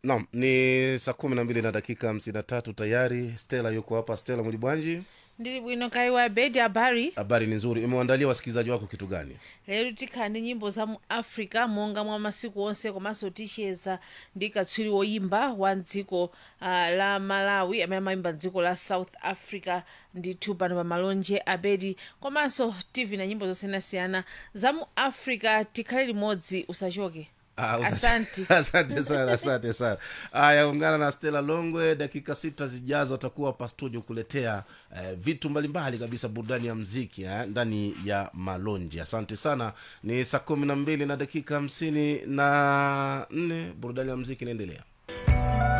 naam ni saa kumi na mbili na dakika hamsini na tatu tayari stela yuko hapa stela mulibwanji ndili bwino kaiwa bedi habari habari ni nzuri imewandalia wasikilizaji wako kitu gani lero tikhala ndi nyimbo za mu africa monga mwa masiku onse komanso ticheza ndi katswiri woyimba wa dziko uh, la malawi amene amayimba dziko la south africa ndithu pano pa malonje abedi komanso tv na nyimbo zosiyanasiyana za mu africa tikhale limodzi usachoke Ah, usa- Asante. asante sana asante sana aya ungana na stela longwe dakika sita zijazo atakuwa hapa studio kuletea eh, vitu mbalimbali kabisa burudani ya mziki eh, ndani ya malonji asante sana ni saa kumi na mbili na dakika hamsini na nne burudani ya mziki inaendelea